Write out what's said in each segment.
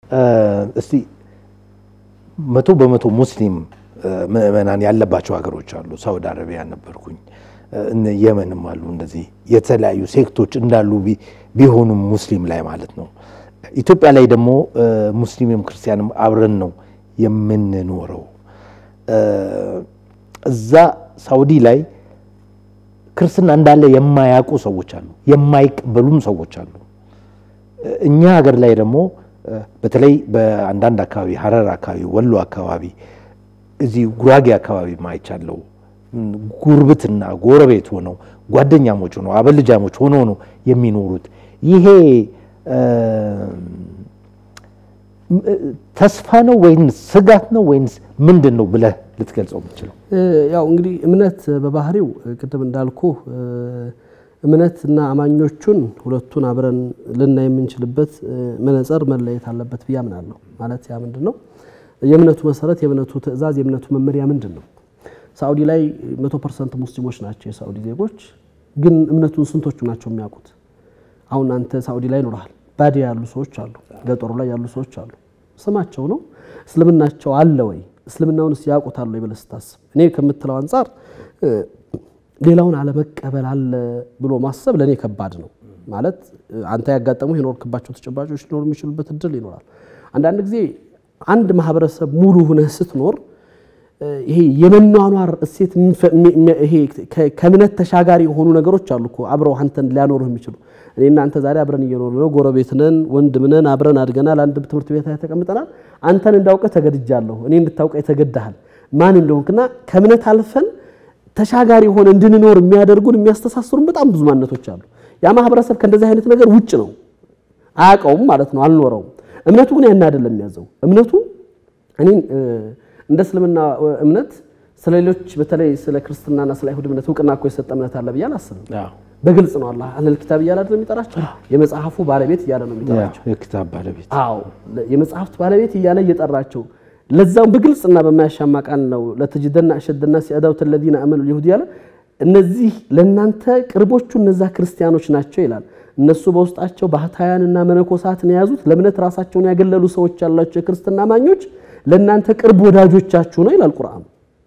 እስቲ መቶ በመቶ ሙስሊም ምዕመናን ያለባቸው ሀገሮች አሉ። ሳውዲ አረቢያ ነበርኩኝ፣ እነ የመንም አሉ። እንደዚህ የተለያዩ ሴክቶች እንዳሉ ቢሆኑም ሙስሊም ላይ ማለት ነው። ኢትዮጵያ ላይ ደግሞ ሙስሊምም ክርስቲያንም አብረን ነው የምንኖረው። እዛ ሳውዲ ላይ ክርስትና እንዳለ የማያውቁ ሰዎች አሉ፣ የማይቀበሉም ሰዎች አሉ። እኛ ሀገር ላይ ደግሞ በተለይ በአንዳንድ አካባቢ ሀረር አካባቢ፣ ወሎ አካባቢ፣ እዚህ ጉራጌ አካባቢ ማይቻለው ጉርብትና ጎረቤት ሆነው ጓደኛሞች ሆነው አበልጃሞች ሆነው ነው የሚኖሩት። ይሄ ተስፋ ነው ወይንስ ስጋት ነው ወይንስ ምንድን ነው ብለህ ልትገልጸው የምትችለው? ያው እንግዲህ እምነት በባህሪው ቅድም እንዳልኩ እምነትና አማኞቹን ሁለቱን አብረን ልናይ የምንችልበት መነጽር መለየት አለበት ብዬ አምናለሁ። ማለት ያ ምንድን ነው? የእምነቱ መሰረት፣ የእምነቱ ትዕዛዝ፣ የእምነቱ መመሪያ ምንድን ነው? ሳኡዲ ላይ መቶ ፐርሰንት ሙስሊሞች ናቸው የሳኡዲ ዜጎች። ግን እምነቱን ስንቶቹ ናቸው የሚያውቁት? አሁን አንተ ሳኡዲ ላይ ኖረሃል። ባዲያ ያሉ ሰዎች አሉ፣ ገጠሩ ላይ ያሉ ሰዎች አሉ። ስማቸው ነው እስልምናቸው አለ ወይ? እስልምናውንስ ያውቁታል ወይ ብለህ ስታስብ እኔ ከምትለው አንጻር ሌላውን አለመቀበል አለ ብሎ ማሰብ ለእኔ ከባድ ነው። ማለት አንተ ያጋጠሙ የኖርክባቸው ተጨባጮች ሊኖሩ የሚችሉበት እድል ይኖራል። አንዳንድ ጊዜ አንድ ማህበረሰብ ሙሉ ሁነህ ስትኖር ይሄ የመኗኗር እሴት ይሄ ከእምነት ተሻጋሪ የሆኑ ነገሮች አሉ እኮ አብረው አንተን ሊያኖሩህ የሚችሉ እኔ እናንተ ዛሬ አብረን እየኖር ነው፣ ጎረቤት ነን፣ ወንድም ነን፣ አብረን አድገናል፣ አንድ ትምህርት ቤት ላይ ተቀምጠናል። አንተን እንዳውቀህ ተገድጃለሁ፣ እኔ እንድታውቀህ ተገድሃል። ማን እንደሆንክና ከእምነት አልፈን ተሻጋሪ የሆነ እንድንኖር የሚያደርጉን የሚያስተሳስሩን በጣም ብዙ ማንነቶች አሉ። ያ ማህበረሰብ ከእንደዚህ አይነት ነገር ውጭ ነው፣ አያውቀውም ማለት ነው፣ አልኖረውም። እምነቱ ግን ያን አይደለም የሚያዘው። እምነቱ እኔን እንደ እስልምና እምነት ስለ ሌሎች በተለይ ስለ ክርስትናና ስለ አይሁድ እምነት እውቅና እኮ የሰጠ እምነት አለ ብዬ አላስብም። በግልጽ ነው አላህ አህለል ኪታብ እያለ አይደል የሚጠራቸው? የመጽሐፉ ባለቤት እያለ ነው የሚጠራቸው። የኪታብ ባለቤት አዎ፣ የመጽሐፍት ባለቤት እያለ እየጠራቸው ለዛውም በግልጽና በማያሻማ ቃል ነው ለተጅደና አሸደና ሲአዳውት ለዚነ አመኑ ይሁድ ያለ እነዚህ ለእናንተ ቅርቦቹ እነዛ ክርስቲያኖች ናቸው ይላል። እነሱ በውስጣቸው ባህታውያንና መነኮሳትን የያዙት ለእምነት ራሳቸውን ያገለሉ ሰዎች ያላቸው የክርስትና አማኞች ለእናንተ ቅርብ ወዳጆቻችሁ ነው ይላል ቁርአኑ።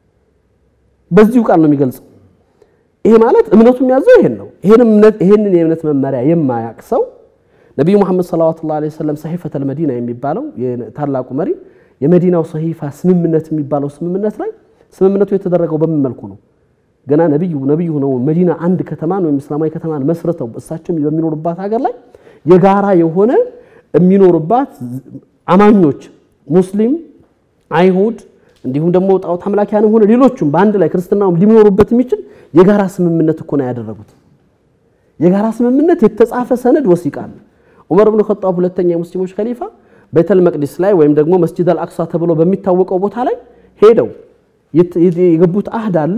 በዚሁ ቃል ነው የሚገልጸው። ይሄ ማለት እምነቱ የሚያዘው ይሄን ነው። ይሄንን የእምነት መመሪያ የማያቅ ሰው ነቢዩ መሐመድ ሰለዋቱላሁ ዐለይሂ ወሰለም ሰሒፈተል መዲና የሚባለው ታላቁ መሪ የመዲናው ሰሂፋ ስምምነት የሚባለው ስምምነት ላይ ስምምነቱ የተደረገው በምን መልኩ ነው? ገና ነቢዩ ነቢዩ ነው መዲና አንድ ከተማን ወይም እስላማዊ ከተማን መስርተው እሳቸው በሚኖሩባት ሀገር ላይ የጋራ የሆነ የሚኖሩባት አማኞች ሙስሊም፣ አይሁድ እንዲሁም ደግሞ ጣዖት አምላኪያንም ሆነ ሌሎቹም በአንድ ላይ ክርስትናውም ሊኖሩበት የሚችል የጋራ ስምምነት እኮ ነው ያደረጉት። የጋራ ስምምነት የተጻፈ ሰነድ ወሲቃል። ዑመር ብን ኸጣብ ሁለተኛ የሙስሊሞች ከሊፋ ቤተል መቅዲስ ላይ ወይም ደግሞ መስጂድ አልአቅሳ ተብሎ በሚታወቀው ቦታ ላይ ሄደው የገቡት አህድ አለ፣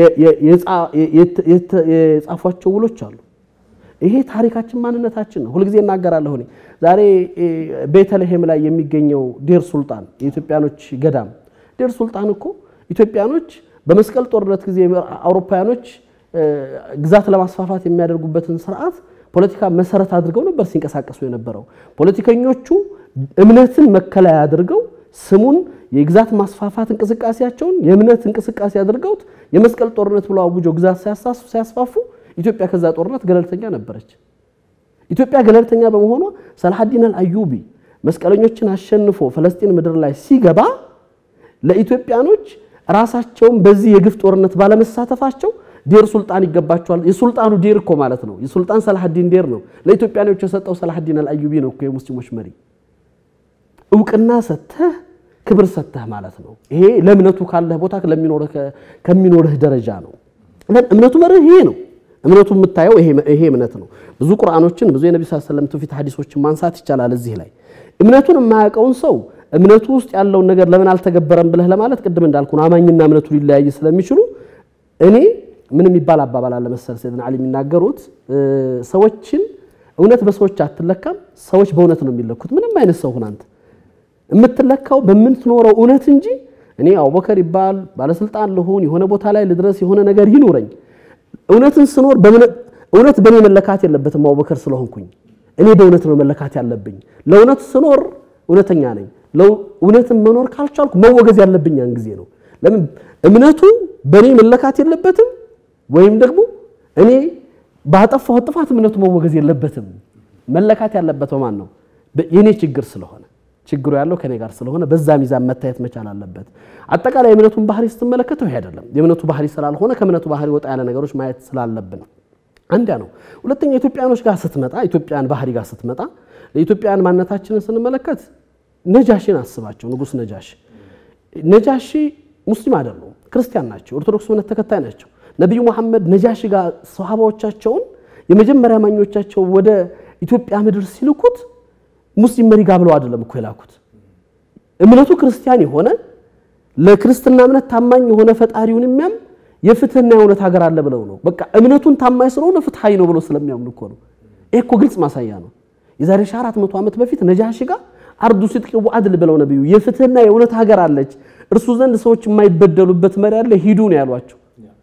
የጻፏቸው ውሎች አሉ። ይሄ ታሪካችን ማንነታችን ነው። ሁልጊዜ እናገራለሁ እኔ ዛሬ ቤተልሔም ላይ የሚገኘው ዴር ሱልጣን የኢትዮጵያኖች ገዳም ዴር ሱልጣን እኮ ኢትዮጵያኖች በመስቀል ጦርነት ጊዜ አውሮፓውያኖች ግዛት ለማስፋፋት የሚያደርጉበትን ስርዓት ፖለቲካ መሰረት አድርገው ነበር ሲንቀሳቀሱ የነበረው። ፖለቲከኞቹ እምነትን መከለያ አድርገው ስሙን የግዛት ማስፋፋት እንቅስቃሴያቸውን የእምነት እንቅስቃሴ አድርገውት የመስቀል ጦርነት ብለው አውጀው ግዛት ሲያስፋፉ ኢትዮጵያ ከዛ ጦርነት ገለልተኛ ነበረች። ኢትዮጵያ ገለልተኛ በመሆኗ ሰላሐዲን አልአዩቢ መስቀለኞችን አሸንፎ ፈለስጢን ምድር ላይ ሲገባ ለኢትዮጵያኖች ራሳቸውን በዚህ የግፍ ጦርነት ባለመሳተፋቸው ዴር ሱልጣን ይገባቸዋል። የሱልጣኑ ዴር እኮ ማለት ነው። የሱልጣን ሰላሐዲን ዴር ነው ለኢትዮጵያኖች የሰጠው ሰላሐዲን አልአዩቢ ነው እኮ የሙስሊሞች መሪ። እውቅና ሰተህ ክብር ሰተህ ማለት ነው። ይሄ ለእምነቱ ካለህ ቦታ ከሚኖርህ ደረጃ ነው። እምነቱ መርህ ይሄ ነው። እምነቱ የምታየው ይሄ እምነት ነው። ብዙ ቁርአኖችን ብዙ የነቢ ስ ሰለም ትውፊት ሀዲሶችን ማንሳት ይቻላል። እዚህ ላይ እምነቱን የማያውቀውን ሰው እምነቱ ውስጥ ያለውን ነገር ለምን አልተገበረም ብለህ ለማለት ቅድም እንዳልኩ ነው። አማኝና እምነቱ ሊለያይ ስለሚችሉ እኔ ምን የሚባል አባባል አለ መሰል ሰይድና ዓሊ የሚናገሩት ሰዎችን እውነት በሰዎች አትለካም፣ ሰዎች በእውነት ነው የሚለኩት። ምንም አይነት ሰው ሁን አንተ የምትለካው በምትኖረው እውነት እንጂ እኔ አቡበከር ይባል ባለስልጣን ልሁን የሆነ ቦታ ላይ ልድረስ የሆነ ነገር ይኑረኝ እውነትን ስኖር እውነት በእኔ መለካት የለበትም። አቡበከር ስለሆንኩኝ እኔ በእውነት ነው መለካት ያለብኝ። ለእውነት ስኖር እውነተኛ ነኝ። እውነትን መኖር ካልቻልኩ መወገዝ ያለብኝ ያን ጊዜ ነው። ለምን እምነቱ በእኔ መለካት የለበትም፣ ወይም ደግሞ እኔ ባጠፋሁት ጥፋት እምነቱ መወገዝ የለበትም። መለካት ያለበት በማን ነው? የኔ ችግር ስለሆነ ችግሩ ያለው ከኔ ጋር ስለሆነ በዛ ሚዛን መታየት መቻል አለበት። አጠቃላይ የእምነቱን ባህሪ ስትመለከተው ይሄ አይደለም። የእምነቱ ባህሪ ስላልሆነ ከእምነቱ ባህሪ ወጣ ያለ ነገሮች ማየት ስላለብን አንዲያ ነው። ሁለተኛ ኢትዮጵያኖች ጋር ስትመጣ ኢትዮጵያን ባህሪ ጋር ስትመጣ የኢትዮጵያን ማንነታችንን ስንመለከት ነጃሽን አስባቸው። ንጉሥ ነጃሽ ነጃሺ ሙስሊም አይደሉም፣ ክርስቲያን ናቸው። ኦርቶዶክስ እምነት ተከታይ ናቸው። ነቢዩ መሐመድ ነጃሺ ጋር ሰሃባዎቻቸውን የመጀመሪያ ማኞቻቸው ወደ ኢትዮጵያ ምድር ሲልኩት ሙስሊም መሪ ጋር ብለው አይደለም እኮ የላኩት። እምነቱ ክርስቲያን የሆነ ለክርስትና እምነት ታማኝ የሆነ ፈጣሪውን የሚያም የፍትህና የእውነት ሀገር አለ ብለው ነው። በቃ እምነቱን ታማኝ ስለሆነ ፍትሃዊ ነው ብለው ስለሚያምኑ እኮ ነው። ይህ እኮ ግልጽ ማሳያ ነው። የዛሬ ሺህ አራት መቶ ዓመት በፊት ነጃሺ ጋር አርዱ ሲድቅ ወዐድል ብለው ነቢዩ የፍትህና የእውነት ሀገር አለች፣ እርሱ ዘንድ ሰዎች የማይበደሉበት መሪ አለ፣ ሂዱ ነው ያሏቸው።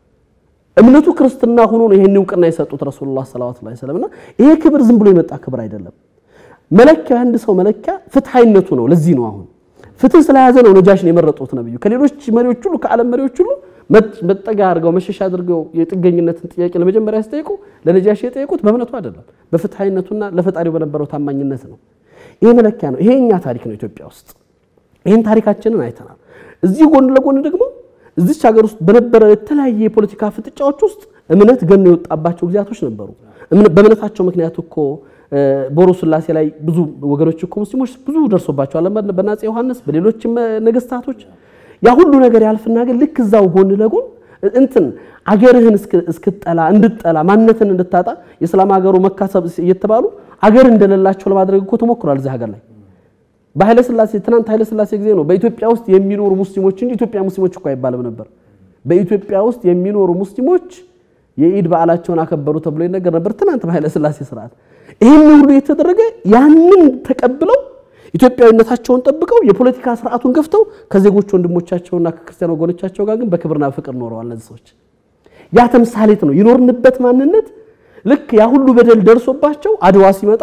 እምነቱ ክርስትና ሆኖ ነው ይሄን እውቅና የሰጡት ረሱሉላህ ሰለላሁ ዐለይሂ ወሰለም። እና ይሄ ክብር ዝም ብሎ የመጣ ክብር አይደለም። መለኪያ አንድ ሰው መለኪያ ፍትሃይነቱ ነው። ለዚህ ነው አሁን ፍትህ ስለያዘ ነው ነጃሽን የመረጡት ነብዩ። ከሌሎች መሪዎች ሁሉ ከዓለም መሪዎች ሁሉ መጠጊያ አድርገው መሸሻ አድርገው የጥገኝነትን ጥያቄ ለመጀመሪያ ሲጠይቁ ለነጃሽ የጠየቁት በእምነቱ አይደለም፣ በፍትሃይነቱና ለፈጣሪው በነበረው ታማኝነት ነው። ይሄ መለኪያ ነው። ይሄ እኛ ታሪክ ነው ኢትዮጵያ ውስጥ። ይህን ታሪካችንን አይተናል። እዚህ ጎን ለጎን ደግሞ እዚች ሀገር ውስጥ በነበረ የተለያየ የፖለቲካ ፍጥጫዎች ውስጥ እምነት ገኖ የወጣባቸው ጊዜያቶች ነበሩ። በእምነታቸው ምክንያት እኮ ቦሮ ስላሴ ላይ ብዙ ወገኖች እኮ ሙስሊሞች ብዙ ደርሶባቸዋል። በአፄ ዮሐንስ በሌሎችም ነገስታቶች ያ ሁሉ ነገር ያልፍና ግን ልክ እዛው ጎን ለጎን እንትን አገርህን እስክጠላ እንድጠላ ማንነትን እንድታጣ የእስላም ሀገሩ መካሰብ እየተባሉ አገር እንደሌላቸው ለማድረግ እኮ ተሞክሯል። እዚህ ሀገር ላይ በኃይለ ስላሴ ትናንት ኃይለ ስላሴ ጊዜ ነው በኢትዮጵያ ውስጥ የሚኖሩ ሙስሊሞች እንጂ ኢትዮጵያ ሙስሊሞች እኮ አይባልም ነበር። በኢትዮጵያ ውስጥ የሚኖሩ ሙስሊሞች የኢድ በዓላቸውን አከበሩ ተብሎ ይነገር ነበር ትናንት በኃይለ ስላሴ ስርዓት። ይህን ሁሉ የተደረገ ያንን ተቀብለው ኢትዮጵያዊነታቸውን ጠብቀው የፖለቲካ ስርዓቱን ገፍተው ከዜጎች ወንድሞቻቸውና ከክርስቲያን ወገኖቻቸው ጋር ግን በክብርና ፍቅር ኖረዋል። እነዚህ ሰዎች ያ ተምሳሌት ነው የኖርንበት ማንነት። ልክ ያ ሁሉ በደል ደርሶባቸው አድዋ ሲመጣ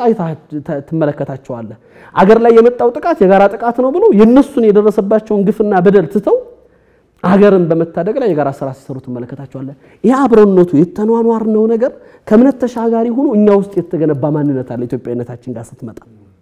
ትመለከታቸዋለህ። አገር ላይ የመጣው ጥቃት የጋራ ጥቃት ነው ብለው የነሱን የደረሰባቸውን ግፍና በደል ትተው አገርን በመታደግ ላይ የጋራ ስራ ሲሰሩ ትመለከታቸዋለህ። ይህ አብረነቱ የተኗኗርነው ነገር ከእምነት ተሻጋሪ ሆኖ እኛ ውስጥ የተገነባ ማንነት አለ። ኢትዮጵያዊነታችን ጋር ስትመጣ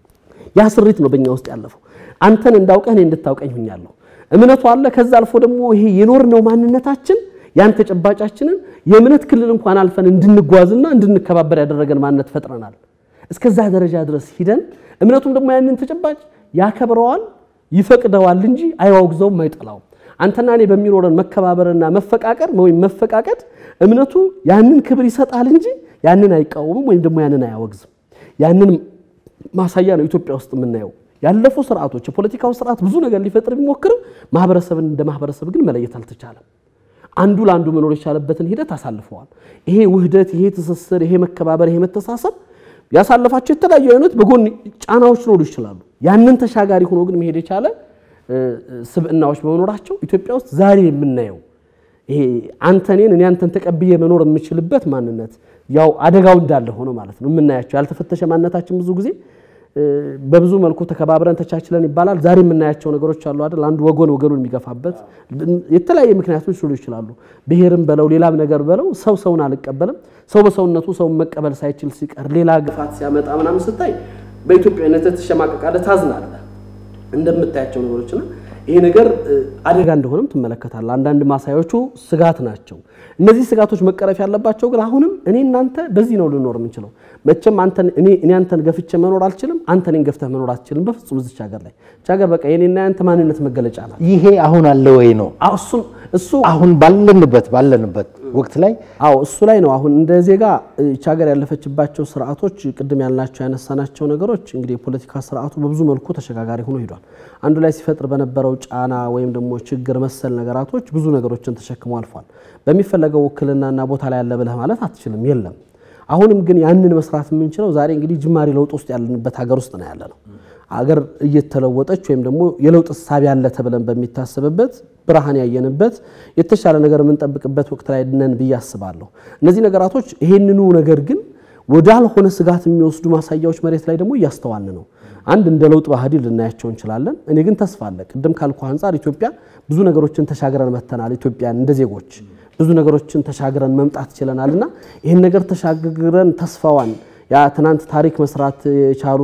ያ ስሪት ነው በእኛ ውስጥ ያለፈው። አንተን እንዳውቀህ እኔ እንድታውቀኝ ሁኛለሁ። እምነቱ አለ። ከዛ አልፎ ደግሞ ይሄ የኖርነው ማንነታችን ያን ተጨባጫችንን የእምነት ክልል እንኳን አልፈን እንድንጓዝና እንድንከባበር ያደረገን ማንነት ፈጥረናል። እስከዛ ደረጃ ድረስ ሂደን እምነቱም ደግሞ ያንን ተጨባጭ ያከብረዋል፣ ይፈቅደዋል እንጂ አይዋግዘውም፣ አይጠላውም። አንተና እኔ በሚኖረን መከባበርና መፈቃቀር ወይም መፈቃቀድ እምነቱ ያንን ክብር ይሰጣል እንጂ ያንን አይቃወምም ወይም ደግሞ ያንን አያወግዝም። ያንን ማሳያ ነው ኢትዮጵያ ውስጥ የምናየው። ያለፉ ስርዓቶች የፖለቲካው ስርዓት ብዙ ነገር ሊፈጥር ቢሞክርም ማህበረሰብን እንደ ማህበረሰብ ግን መለየት አልተቻለም። አንዱ ለአንዱ መኖር የቻለበትን ሂደት አሳልፈዋል። ይሄ ውህደት፣ ይሄ ትስስር፣ ይሄ መከባበር፣ ይሄ መተሳሰብ ያሳለፋቸው የተለያዩ አይነት በጎን ጫናዎች ሊኖሩ ይችላሉ። ያንን ተሻጋሪ ሆኖ ግን መሄድ የቻለ ስብዕናዎች በመኖራቸው ኢትዮጵያ ውስጥ ዛሬ የምናየው ይሄ አንተ እኔን እኔ አንተን ተቀብዬ መኖር የምችልበት ማንነት ያው አደጋው እንዳለ ሆኖ ማለት ነው የምናያቸው ያልተፈተሸ ማንነታችን ብዙ ጊዜ በብዙ መልኩ ተከባብረን ተቻችለን ይባላል። ዛሬ የምናያቸው ነገሮች አሉ አይደል? አንዱ ወገን ወገኑን የሚገፋበት የተለያየ ምክንያቶች ሊሆኑ ይችላሉ። ብሔርም በለው ሌላም ነገር በለው ሰው ሰውን አልቀበልም። ሰው በሰውነቱ ሰውን መቀበል ሳይችል ሲቀር ሌላ ግፋት ሲያመጣ ምናምን ስታይ በኢትዮጵያዊነት ትሸማቀቃለህ፣ ታዝናለህ እንደምታያቸው ነገሮችና ይሄ ነገር አደጋ እንደሆነም ትመለከታለህ። አንዳንድ ማሳያዎቹ ስጋት ናቸው። እነዚህ ስጋቶች መቀረፍ ያለባቸው ግን አሁንም እኔ እናንተ በዚህ ነው ልኖር የምንችለው። መቼም እኔ አንተን ገፍቼ መኖር አልችልም፣ አንተ እኔን ገፍተህ መኖር አትችልም። በፍጹም እዚች ሀገር ላይ እች ሀገር በቃ የኔና ያንተ ማንነት መገለጫ ናት። ይሄ አሁን አለ ወይ ነው እሱ አሁን ባለንበት ባለንበት ወቅት ላይ አዎ እሱ ላይ ነው። አሁን እንደ ዜጋ እች ሀገር ያለፈችባቸው ስርዓቶች ቅድም ያልናቸው ያነሳናቸው ነገሮች እንግዲህ የፖለቲካ ስርዓቱ በብዙ መልኩ ተሸጋጋሪ ሆኖ ሂዷል። አንዱ ላይ ሲፈጥር በነበረው ጫና ወይም ደግሞ ችግር መሰል ነገራቶች ብዙ ነገሮችን ተሸክሞ አልፏል። በሚፈለገው ውክልናና ቦታ ላይ ያለ ብለህ ማለት አትችልም፣ የለም። አሁንም ግን ያንን መስራት የምንችለው ዛሬ እንግዲህ ጅማሬ ለውጥ ውስጥ ያለንበት ሀገር ውስጥ ነው ያለ ነው። አገር እየተለወጠች ወይም ደግሞ የለውጥ እሳቤ ያለ ተብለን በሚታሰብበት ብርሃን ያየንበት የተሻለ ነገር የምንጠብቅበት ወቅት ላይ ነን ብዬ አስባለሁ። እነዚህ ነገራቶች ይሄንኑ ነገር ግን ወዳልሆነ ስጋት የሚወስዱ ማሳያዎች መሬት ላይ ደግሞ እያስተዋልን ነው። አንድ እንደ ለውጥ ባህሪ ልናያቸው እንችላለን። እኔ ግን ተስፋ አለ። ቅድም ካልኩ አንጻር ኢትዮጵያ ብዙ ነገሮችን ተሻግረን መተናል። ኢትዮጵያን እንደ ዜጎች ብዙ ነገሮችን ተሻግረን መምጣት ችለናል እና ይህን ነገር ተሻግረን ተስፋዋን ያ ትናንት ታሪክ መስራት የቻሉ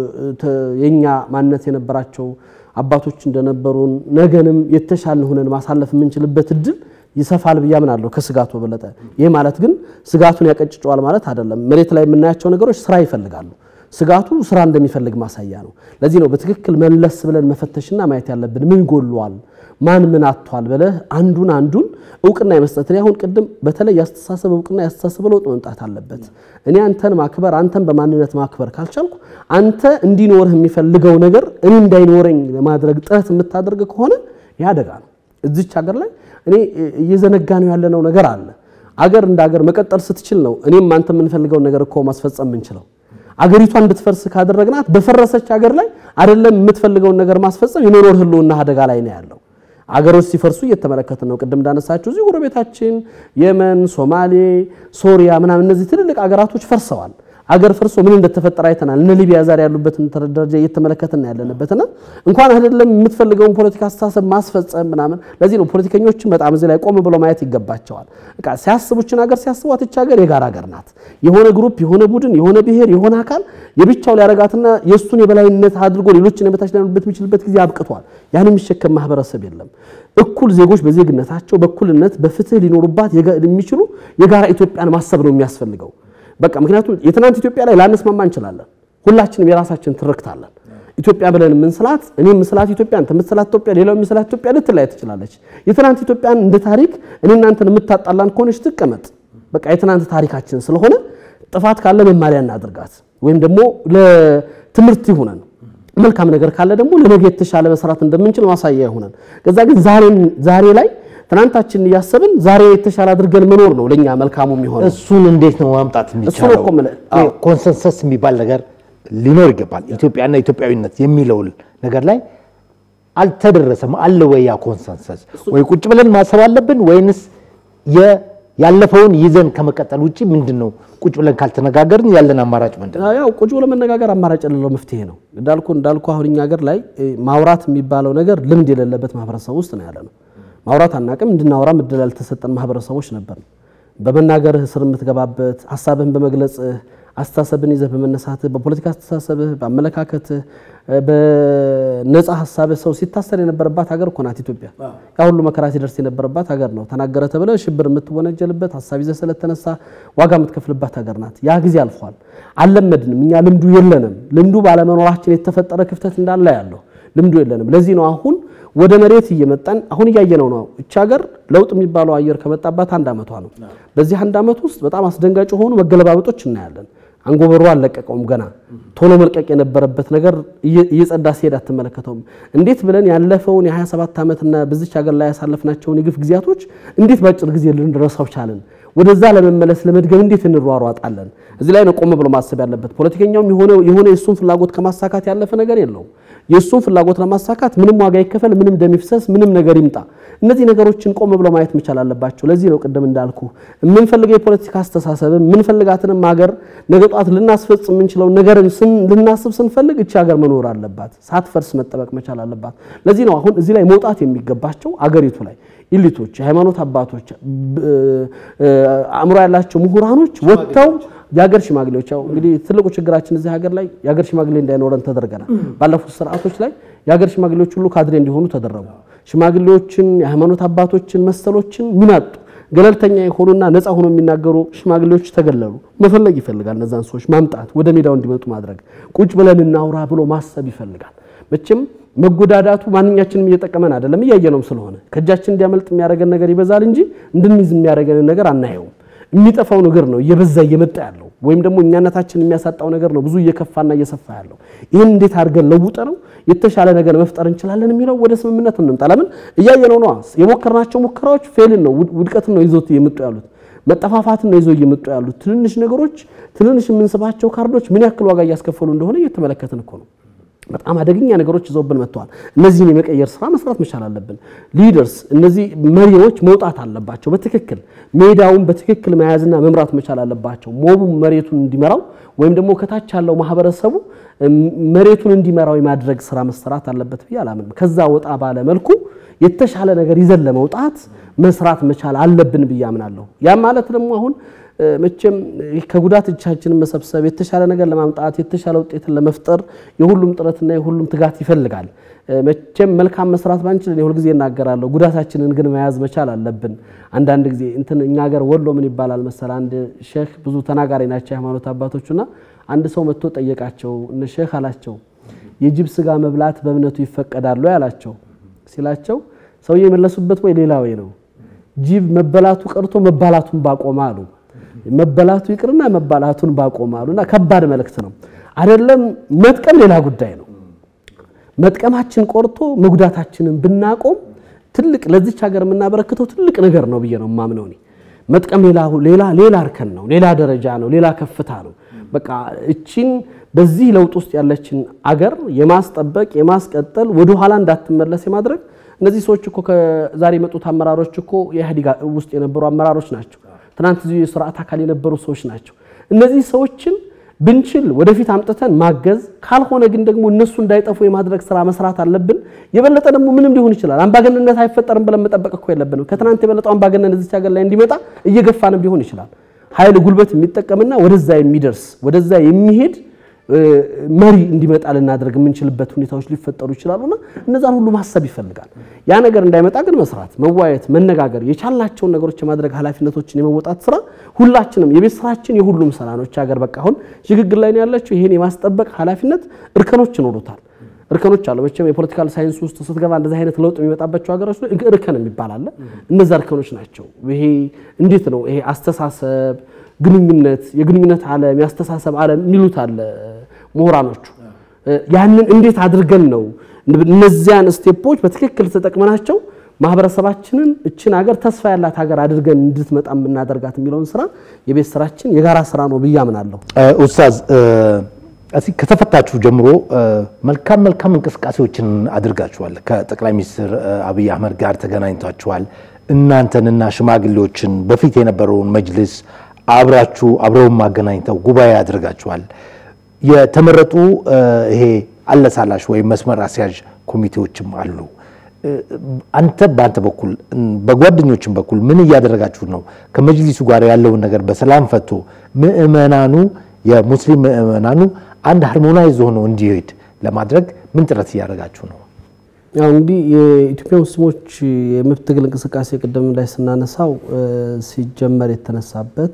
የኛ ማንነት የነበራቸው አባቶች እንደነበሩን ነገንም የተሻልን ሆነን ማሳለፍ የምንችልበት እድል ይሰፋል ብዬ አምናለሁ ከስጋቱ በበለጠ። ይህ ማለት ግን ስጋቱን ያቀጭጨዋል ማለት አይደለም። መሬት ላይ የምናያቸው ነገሮች ስራ ይፈልጋሉ። ስጋቱ ስራ እንደሚፈልግ ማሳያ ነው። ለዚህ ነው በትክክል መለስ ብለን መፈተሽና ማየት ያለብን ምን ጎሏል፣ ማን ምን አጥቷል ብለህ አንዱን አንዱን እውቅና የመስጠት እኔ አሁን ቅድም በተለይ ያስተሳሰብ እውቅና ያስተሳሰብ ለውጥ መምጣት አለበት። እኔ አንተን ማክበር አንተን በማንነት ማክበር ካልቻልኩ አንተ እንዲኖርህ የሚፈልገው ነገር እኔ እንዳይኖረኝ ለማድረግ ጥረት የምታደርግ ከሆነ ይህ አደጋ ነው። እዚች ሀገር ላይ እኔ እየዘነጋ ነው ያለነው ነገር አለ። አገር እንደ አገር መቀጠል ስትችል ነው እኔም አንተ የምንፈልገውን ነገር እኮ ማስፈጸም የምንችለው። አገሪቷ እንድትፈርስ ካደረግናት በፈረሰች ሀገር ላይ አይደለም የምትፈልገውን ነገር ማስፈጸም የመኖር ህልውና አደጋ ላይ ነው ያለው። አገሮች ሲፈርሱ እየተመለከትን ነው። ቅድም እንዳነሳችሁ እዚህ ጎረቤታችን የመን፣ ሶማሌ፣ ሶሪያ ምናምን እነዚህ ትልልቅ አገራቶች ፈርሰዋል። አገር ፈርሶ ምን እንደተፈጠረ አይተናል። እነ ሊቢያ ዛሬ ያሉበትን ደረጃ እየተመለከትን ያለንበትና እንኳን አይደለም የምትፈልገውን ፖለቲካ አስተሳሰብ ማስፈጸም ምናምን። ለዚህ ነው ፖለቲከኞችን በጣም እዚህ ላይ ቆም ብሎ ማየት ይገባቸዋል። በቃ ሲያስቡችን ሀገር ሲያስቧት ይህች ሀገር የጋራ ሀገር ናት። የሆነ ግሩፕ፣ የሆነ ቡድን፣ የሆነ ብሔር፣ የሆነ አካል የብቻው ሊያረጋትና የእሱን የበላይነት አድርጎ ሌሎችን የበታች ሊያደርጉበት የሚችልበት ጊዜ አብቅቷል። ያን የሚሸከም ማህበረሰብ የለም። እኩል ዜጎች በዜግነታቸው በእኩልነት በፍትህ ሊኖሩባት የሚችሉ የጋራ ኢትዮጵያን ማሰብ ነው የሚያስፈልገው። በቃ ምክንያቱም የትናንት ኢትዮጵያ ላይ ላንስማማ እንችላለን። ሁላችንም የራሳችን ትርክት አለን። ኢትዮጵያ ብለን የምንስላት እኔ የምስላት ኢትዮጵያ አንተ የምትስላት ኢትዮጵያ ሌላው የምስላት ኢትዮጵያ ልትላይ ትችላለች። የትናንት ኢትዮጵያን እንደ ታሪክ እኔ እናንተን የምታጣላን ከሆነች ትቀመጥ። በቃ የትናንት ታሪካችን ስለሆነ ጥፋት ካለ መማሪያ እናድርጋት፣ ወይም ደግሞ ለትምህርት ይሁነን። መልካም ነገር ካለ ደግሞ ለነገ የተሻለ መስራት እንደምንችል ማሳያ ይሁነን። ከዛ ግን ዛሬ ላይ ትናንታችንን እያሰብን ዛሬ የተሻለ አድርገን መኖር ነው ለኛ መልካሙ የሚሆነው። እሱን እንዴት ነው ማምጣት የሚቻለው? እኮ የምልህ። አዎ። ኮንሰንሰስ የሚባል ነገር ሊኖር ይገባል። ኢትዮጵያና ኢትዮጵያዊነት የሚለው ነገር ላይ አልተደረሰም። አለ ወይ ያ ኮንሰንሰስ? ወይ ቁጭ ብለን ማሰብ አለብን ወይንስ የ- ያለፈውን ይዘን ከመቀጠል ውጭ ምንድን ነው? ቁጭ ብለን ካልተነጋገርን ያለን አማራጭ ምንድን ነው? ያው ቁጭ ብሎ መነጋገር አማራጭ የሌለው መፍትሄ ነው። እንዳልኩ እንዳልኩ አሁን እኛ ሀገር ላይ እ, ማውራት የሚባለው ነገር ልምድ የሌለበት ማህበረሰብ ውስጥ ነው ያለ ነው። ማውራት አናቅም፣ እንድናወራ እድል ያልተሰጠን ማህበረሰቦች ነበር። በመናገርህ ስር የምትገባበት ሀሳብህን በመግለጽህ አስተሳሰብን ይዘህ በመነሳትህ በፖለቲካ አስተሳሰብህ በአመለካከትህ እ፣ በነፃ ሀሳብህ ሰው ሲታሰር የነበረባት ሀገር እኮ ናት ኢትዮጵያ። ያ ሁሉ መከራ ሲደርስ የነበረባት ሀገር ነው። ተናገረ ተብለ ሽብር የምትወነጀልበት ሀሳብ ይዘህ ስለተነሳ ዋጋ የምትከፍልባት ሀገር ናት። ያ ጊዜ አልፏል። አልለመድንም። እኛ ልምዱ የለንም። ልምዱ ባለመኖራችን የተፈጠረ ክፍተት እንዳለ ያለው ልምዱ የለንም። ለዚህ ነው አሁን ወደ መሬት እየመጣን አሁን እያየነው ነው። እቺ ሀገር ለውጥ የሚባለው አየር ከመጣባት አንድ ዓመቷ ነው። በዚህ አንድ ዓመት ውስጥ በጣም አስደንጋጭ የሆኑ መገለባበጦች እናያለን። አንጎበሩ አልለቀቀውም ገና ቶሎ መልቀቅ የነበረበት ነገር እየ- እየጸዳ ሲሄድ አትመለከተውም። እንዴት ብለን ያለፈውን የ27 ዓመትና በዚች ሀገር ላይ ያሳለፍናቸውን የግፍ ጊዜያቶች እንዴት በአጭር ጊዜ ልንረሳው ቻልን? ወደዛ ለመመለስ ለመድገም እንዴት እንሯሯጣለን? እዚህ ላይ ነው ቆም ብሎ ማሰብ ያለበት። ፖለቲከኛውም የሆነ የሆነ የእሱን ፍላጎት ከማሳካት ያለፈ ነገር የለውም። የእሱን ፍላጎት ለማሳካት ምንም ዋጋ ይከፈል፣ ምንም ደም ይፍሰስ፣ ምንም ነገር ይምጣ፣ እነዚህ ነገሮችን ቆም ብሎ ማየት መቻል አለባቸው። ለዚህ ነው ቅድም እንዳልኩ የምንፈልገው የፖለቲካ አስተሳሰብም የምንፈልጋትንም ሀገር ነገ ጧት ልናስፈጽም የምንችለው ነገርን ስን- ልናስብ ስንፈልግ እቺ ሀገር መኖር አለባት፣ ሳትፈርስ መጠበቅ መቻል አለባት። ለዚህ ነው አሁን እዚህ ላይ መውጣት የሚገባቸው አገሪቱ ላይ ኢሊቶች፣ የሃይማኖት አባቶች፣ ብ- አእምሮ ያላቸው ምሁራኖች ወጥተው የሀገር ሽማግሌዎች ያው እንግዲህ ትልቁ ችግራችን እዚህ ሀገር ላይ የሀገር ሽማግሌ እንዳይኖረን ተደርገናል። ባለፉት ስርዓቶች ላይ የሀገር ሽማግሌዎች ሁሉ ካድሬ እንዲሆኑ ተደረጉ። ሽማግሌዎችን፣ የሃይማኖት አባቶችን መሰሎችን ሚናጡ ገለልተኛ የሆኑና ነፃ ሆኖ የሚናገሩ ሽማግሌዎች ተገለሉ። መፈለግ ይፈልጋል። እነዛን ሰዎች ማምጣት፣ ወደ ሜዳው እንዲመጡ ማድረግ፣ ቁጭ ብለን እናውራ ብሎ ማሰብ ይፈልጋል። መቼም መጎዳዳቱ ማንኛችንም እየጠቀመን አይደለም፣ እያየነውም ስለሆነ ከእጃችን እንዲያመልጥ የሚያደርገን ነገር ይበዛል እንጂ እንድንይዝ የሚያደርገንን ነገር አናየውም። የሚጠፋው ነገር ነው እየበዛ እየመጣ ያለው ወይም ደግሞ እኛነታችን የሚያሳጣው ነገር ነው ብዙ እየከፋና እየሰፋ ያለው። ይህን እንዴት አድርገን ለውጠ ነው የተሻለ ነገር መፍጠር እንችላለን የሚለው ወደ ስምምነት እንምጣ። ለምን እያየነው ነዋ። የሞከርናቸው ሙከራዎች ፌልን ነው ውድቀትን ነው ይዞት እየመጡ ያሉት መጠፋፋትን ነው ይዘው እየመጡ ያሉት። ትንንሽ ነገሮች ትንንሽ የምንስባቸው ካርዶች ምን ያክል ዋጋ እያስከፈሉ እንደሆነ እየተመለከትን እኮ ነው። በጣም አደገኛ ነገሮች ይዘውብን መጥተዋል። እነዚህን የመቀየር ስራ መስራት መቻል አለብን። ሊደርስ እነዚህ መሪዎች መውጣት አለባቸው። በትክክል ሜዳውን በትክክል መያዝና መምራት መቻል አለባቸው። ሞቡ መሬቱን እንዲመራው ወይም ደግሞ ከታች ያለው ማህበረሰቡ መሬቱን እንዲመራው የማድረግ ስራ መሰራት አለበት ብዬ አላምንም። ከዛ ወጣ ባለ መልኩ የተሻለ ነገር ይዘን ለመውጣት መስራት መቻል አለብን ብዬ አምናለሁ። ያም ማለት ደግሞ አሁን መቼም ከጉዳት እጃችንን መሰብሰብ የተሻለ ነገር ለማምጣት የተሻለ ውጤትን ለመፍጠር የሁሉም ጥረትና የሁሉም ትጋት ይፈልጋል። መቼም መልካም መስራት ባንችል እኔ ሁልጊዜ እናገራለሁ፣ ጉዳታችንን ግን መያዝ መቻል አለብን። አንዳንድ ጊዜ እንትን እኛ ሀገር ወሎ ምን ይባላል መሰል አንድ ሼህ ብዙ ተናጋሪ ናቸው የሃይማኖት አባቶቹና አንድ ሰው መጥቶ ጠየቃቸው። እነ ሼህ አላቸው የጅብ ስጋ መብላት በእምነቱ ይፈቀዳሉ ያላቸው ሲላቸው ሰውዬ የመለሱበት ወይ ሌላ ወይ ነው ጅብ መበላቱ ቀርቶ መባላቱን ባቆመ አሉ። መበላቱ ይቅርና መባላቱን ባቆመ አሉና ከባድ መልእክት ነው አይደለም። መጥቀም ሌላ ጉዳይ ነው። መጥቀማችን ቆርቶ መጉዳታችንን ብናቆም ትልቅ ለዚች ሀገር የምናበረክተው ትልቅ ነገር ነው ብዬ ነው የማምነው እኔ። መጥቀም ሌላ ሌላ ሌላ እርከን ነው፣ ሌላ ደረጃ ነው፣ ሌላ ከፍታ ነው። በቃ እቺን በዚህ ለውጥ ውስጥ ያለችን አገር የማስጠበቅ የማስቀጠል ወደ ኋላ እንዳትመለስ የማድረግ እነዚህ ሰዎች እኮ ከዛሬ የመጡት አመራሮች እኮ የኢህአዴግ ውስጥ የነበሩ አመራሮች ናቸው። ትናንት እዚሁ የስርዓት አካል የነበሩ ሰዎች ናቸው። እነዚህ ሰዎችን ብንችል ወደፊት አምጥተን ማገዝ፣ ካልሆነ ግን ደግሞ እነሱ እንዳይጠፉ የማድረግ ስራ መስራት አለብን። የበለጠ ደግሞ ምንም ሊሆን ይችላል። አምባገነንነት አይፈጠርም ብለን መጠበቅ እኮ የለብንም። ከትናንት የበለጠው አምባገነን እዚች ሀገር ላይ እንዲመጣ እየገፋንም ሊሆን ይችላል። ኃይል ጉልበት የሚጠቀምና ወደዛ የሚደርስ ወደዛ የሚሄድ መሪ እንዲመጣ ልናደርግ የምንችልበት ሁኔታዎች ሊፈጠሩ ይችላሉና እነዛን ሁሉ ማሰብ ይፈልጋል። ያ ነገር እንዳይመጣ ግን መስራት፣ መዋየት፣ መነጋገር የቻልናቸውን ነገሮች የማድረግ ኃላፊነቶችን የመወጣት ስራ ሁላችንም የቤት ስራችን የሁሉም ስራ ነው። ሀገር በቃ አሁን ሽግግር ላይ ነው ያለችው። ይሄን የማስጠበቅ ኃላፊነት እርከኖች ይኖሩታል። እርከኖች አሉ። መቼም የፖለቲካል ሳይንስ ውስጥ ስትገባ እንደዚህ አይነት ለውጥ የሚመጣባቸው ሀገሮች ላይ እርከን የሚባል አለ። እነዛ እርከኖች ናቸው። ይሄ እንዴት ነው ይሄ አስተሳሰብ ግንኙነት የግንኙነት ዓለም የአስተሳሰብ ዓለም የሚሉት አለ ምሁራኖቹ። ያንን እንዴት አድርገን ነው እነዚያን ስቴፖች በትክክል ተጠቅመናቸው ማህበረሰባችንን እችን ሀገር ተስፋ ያላት ሀገር አድርገን እንድትመጣ የምናደርጋት የሚለውን ስራ የቤት ስራችን የጋራ ስራ ነው ብዬ አምናለሁ። ኡስታዝ እዚህ ከተፈታችሁ ጀምሮ መልካም መልካም እንቅስቃሴዎችን አድርጋችኋል። ከጠቅላይ ሚኒስትር አብይ አህመድ ጋር ተገናኝታችኋል። እናንተንና ሽማግሌዎችን በፊት የነበረውን መጅልስ አብራችሁ አብረውን ማገናኝተው ጉባኤ አድርጋችኋል። የተመረጡ ይሄ አለሳላሽ ወይም መስመር አስያዥ ኮሚቴዎችም አሉ። አንተ በአንተ በኩል በጓደኞችም በኩል ምን እያደረጋችሁ ነው? ከመጅሊሱ ጋር ያለውን ነገር በሰላም ፈቶ ምእመናኑ የሙስሊም ምእመናኑ አንድ ሃርሞናይዝ ሆኖ እንዲሄድ ለማድረግ ምን ጥረት እያደረጋችሁ ነው? ያው እንግዲህ የኢትዮጵያ ሙስሊሞች የመብት ትግል እንቅስቃሴ ቅድም ላይ ስናነሳው ሲጀመር የተነሳበት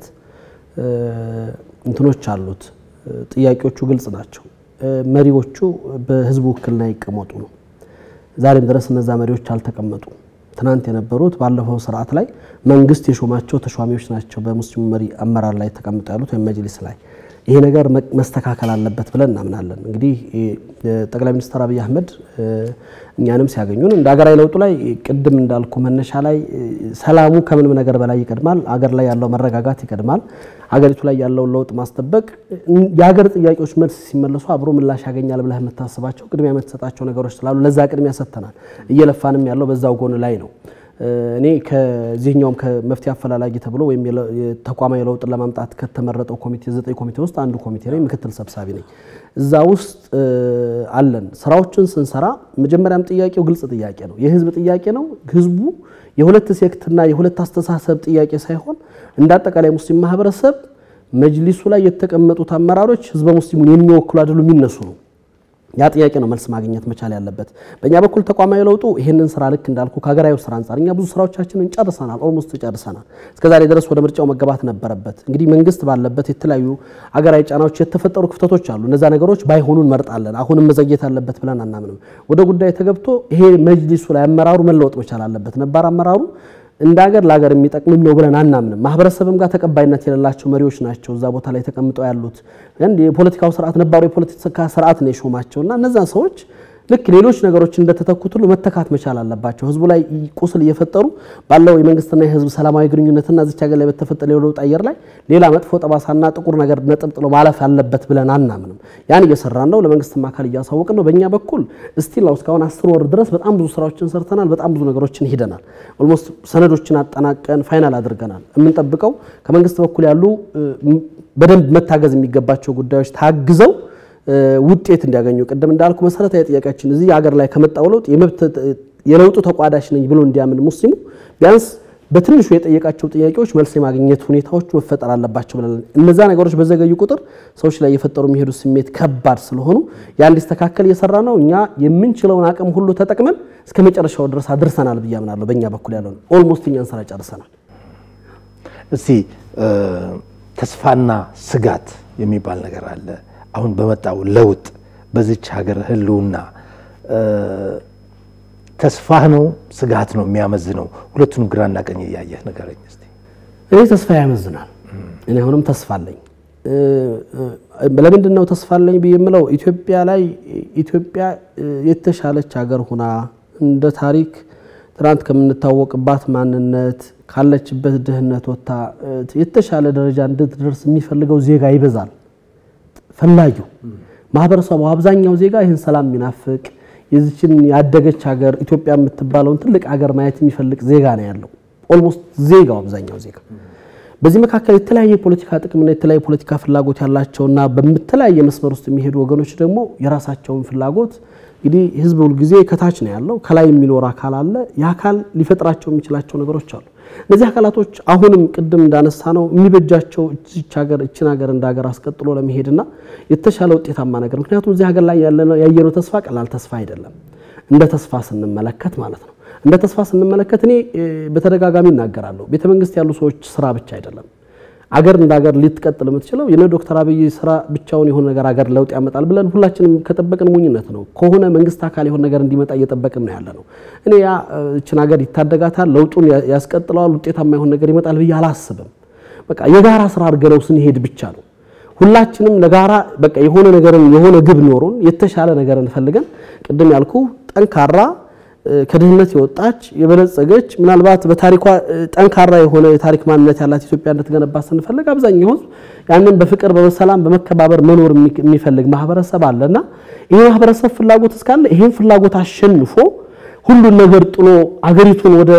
እንትኖች አሉት። ጥያቄዎቹ ግልጽ ናቸው። መሪዎቹ በህዝቡ ውክልና ይቀመጡ ነው። ዛሬም ድረስ እነዛ መሪዎች አልተቀመጡ። ትናንት የነበሩት ባለፈው ስርዓት ላይ መንግስት የሾማቸው ተሿሚዎች ናቸው በሙስሊሙ መሪ አመራር ላይ ተቀምጠው ያሉት ወይም መጅሊስ ላይ ይሄ ነገር መስተካከል አለበት ብለን እናምናለን። እንግዲህ ጠቅላይ ሚኒስትር አብይ አህመድ እኛንም ሲያገኙን እንደ ሀገራዊ ለውጡ ላይ ቅድም እንዳልኩ መነሻ ላይ ሰላሙ ከምንም ነገር በላይ ይቀድማል። አገር ላይ ያለው መረጋጋት ይቀድማል። ሀገሪቱ ላይ ያለውን ለውጥ ማስጠበቅ፣ የሀገር ጥያቄዎች መልስ ሲመለሱ አብሮ ምላሽ ያገኛል ብለህ የምታስባቸው ቅድሚያ የምትሰጣቸው ነገሮች ስላሉ ለዛ ቅድሚያ ሰጥተናል። እየለፋንም ያለው በዛው ጎን ላይ ነው። እኔ ከዚህኛውም ከመፍትሄ አፈላላጊ ተብሎ ወይም ተቋማዊ ለውጥን ለማምጣት ከተመረጠው ኮሚቴ ዘጠኝ ኮሚቴ ውስጥ አንዱ ኮሚቴ ነኝ፣ ምክትል ሰብሳቢ ነኝ። እዛ ውስጥ አለን። ስራዎችን ስንሰራ መጀመሪያም ጥያቄው ግልጽ ጥያቄ ነው፣ የህዝብ ጥያቄ ነው። ህዝቡ የሁለት ሴክትና የሁለት አስተሳሰብ ጥያቄ ሳይሆን እንደ አጠቃላይ ሙስሊም ማህበረሰብ መጅሊሱ ላይ የተቀመጡት አመራሮች ህዝበ ሙስሊሙን የሚወክሉ አይደሉም፣ የሚነሱ ነው። ያ ጥያቄ ነው መልስ ማግኘት መቻል ያለበት። በእኛ በኩል ተቋማዊ ለውጡ ይህንን ስራ ልክ እንዳልኩ ከሀገራዊ ስራ አንጻር እኛ ብዙ ስራዎቻችንን ጨርሰናል፣ ኦልሞስት ጨርሰናል። እስከዛሬ ድረስ ወደ ምርጫው መገባት ነበረበት። እንግዲህ መንግስት ባለበት የተለያዩ ሀገራዊ ጫናዎች የተፈጠሩ ክፍተቶች አሉ። እነዛ ነገሮች ባይሆኑ እንመርጣለን። አሁንም መዘግየት አለበት ብለን አናምንም። ወደ ጉዳይ ተገብቶ ይሄ መጅሊሱ ላይ አመራሩ መለወጥ መቻል አለበት። ነባር አመራሩ እንደ ሀገር ለሀገር የሚጠቅምም ነው ብለን አናምንም። ማህበረሰብም ጋር ተቀባይነት የሌላቸው መሪዎች ናቸው እዛ ቦታ ላይ ተቀምጠው ያሉት። አንድ የፖለቲካው ስርዓት ነባሩ የፖለቲካ ስርዓት ነው የሾማቸው እና እነዛን ሰዎች ልክ ሌሎች ነገሮች እንደተተኩት ሁሉ መተካት መቻል አለባቸው። ህዝቡ ላይ ቁስል እየፈጠሩ ባለው የመንግስትና የህዝብ ሰላማዊ ግንኙነትና እዚች ሀገር ላይ በተፈጠረ የለውጥ አየር ላይ ሌላ መጥፎ ጠባሳና ጥቁር ነገር ነጥብ ጥሎ ማለፍ አለበት ብለን አናምንም። ያን እየሰራን ነው። ለመንግስትም አካል እያሳወቅን ነው። በእኛ በኩል እስቲል ነው እስካሁን አስር ወር ድረስ በጣም ብዙ ስራዎችን ሰርተናል። በጣም ብዙ ነገሮችን ሂደናል። ኦልሞስት ሰነዶችን አጠናቀን ፋይናል አድርገናል። የምንጠብቀው ከመንግስት በኩል ያሉ በደንብ መታገዝ የሚገባቸው ጉዳዮች ታግዘው ውጤት እንዲያገኙ ቅድም እንዳልኩ መሰረታዊ ጥያቄያችን እዚህ ሀገር ላይ ከመጣው ለውጥ የለውጡ ተቋዳሽ ነኝ ብሎ እንዲያምን ሙስሊሙ ቢያንስ በትንሹ የጠየቃቸው ጥያቄዎች መልስ የማግኘት ሁኔታዎች መፈጠር አለባቸው ብለን እነዛ ነገሮች በዘገዩ ቁጥር ሰዎች ላይ የፈጠሩ የሚሄዱ ስሜት ከባድ ስለሆኑ ያ እንዲስተካከል እየሰራ ነው። እኛ የምንችለውን አቅም ሁሉ ተጠቅመን እስከ መጨረሻው ድረስ አድርሰናል ብዬ አምናለሁ። በእኛ በኩል ያለውን ኦልሞስት እኛን ስራ ጨርሰናል። እስቲ ተስፋና ስጋት የሚባል ነገር አለ። አሁን በመጣው ለውጥ በዚች ሀገር ህልውና ተስፋህ ነው ስጋት ነው የሚያመዝነው? ሁለቱንም ግራና ቀኝ እያየህ ንገረኝ እስቲ። እኔ ተስፋ ያመዝናል። እኔ አሁንም ተስፋ አለኝ። ለምንድን ነው ተስፋ አለኝ ብዬ የምለው ኢትዮጵያ ላይ ኢትዮጵያ የተሻለች ሀገር ሁና እንደ ታሪክ ትናንት ከምንታወቅባት ማንነት ካለችበት ድህነት ወጥታ የተሻለ ደረጃ እንድትደርስ የሚፈልገው ዜጋ ይበዛል። ፈላጊው ማህበረሰቡ አብዛኛው ዜጋ ይህን ሰላም የሚናፍቅ የዚችን ያደገች ሀገር ኢትዮጵያ የምትባለውን ትልቅ ሀገር ማየት የሚፈልግ ዜጋ ነው ያለው። ኦልሞስት ዜጋው አብዛኛው ዜጋ በዚህ መካከል የተለያየ የፖለቲካ ጥቅምና የተለያየ የፖለቲካ ፍላጎት ያላቸውና በተለያየ መስመር ውስጥ የሚሄዱ ወገኖች ደግሞ የራሳቸውን ፍላጎት እንግዲህ ህዝብ ሁልጊዜ ከታች ነው ያለው፣ ከላይ የሚኖር አካል አለ። የአካል ሊፈጥራቸው የሚችላቸው ነገሮች አሉ። እነዚህ አካላቶች አሁንም ቅድም እንዳነሳ ነው የሚበጃቸው እቺ ሀገር እችን ሀገር እንደ ሀገር አስቀጥሎ ለመሄድና የተሻለ ውጤታማ ነገር ምክንያቱም እዚህ ሀገር ላይ ያየነው ተስፋ ቀላል ተስፋ አይደለም። እንደ ተስፋ ስንመለከት ማለት ነው። እንደ ተስፋ ስንመለከት እኔ በተደጋጋሚ እናገራለሁ። ቤተ መንግስት ያሉ ሰዎች ስራ ብቻ አይደለም አገር እንደ ሀገር ልትቀጥል የምትችለው የነ ዶክተር አብይ ስራ ብቻውን የሆነ ነገር ሀገር ለውጥ ያመጣል ብለን ሁላችንም ከጠበቅን ሞኝነት ነው። ከሆነ መንግስት አካል የሆነ ነገር እንዲመጣ እየጠበቅን ነው ያለ ነው። እኔ ያ እችን ሀገር ይታደጋታል፣ ለውጡን ያስቀጥለዋል፣ ውጤታማ የሆነ ነገር ይመጣል ብዬ አላስብም። በቃ የጋራ ስራ አድርገነው ስንሄድ ብቻ ነው ሁላችንም ለጋራ በቃ የሆነ ነገርን የሆነ ግብ ኖሮን የተሻለ ነገር እንፈልገን ቅድም ያልኩ ጠንካራ ከድህነት የወጣች የበለጸገች ምናልባት በታሪኳ ጠንካራ የሆነ የታሪክ ማንነት ያላት ኢትዮጵያ እንድትገነባ ስንፈልግ አብዛኛው ሕዝብ ያንን በፍቅር በሰላም በመከባበር መኖር የሚፈልግ ማህበረሰብ አለና ይህ ማህበረሰብ ፍላጎት እስካለ ይህን ፍላጎት አሸንፎ ሁሉን ነገር ጥሎ አገሪቱን ወደ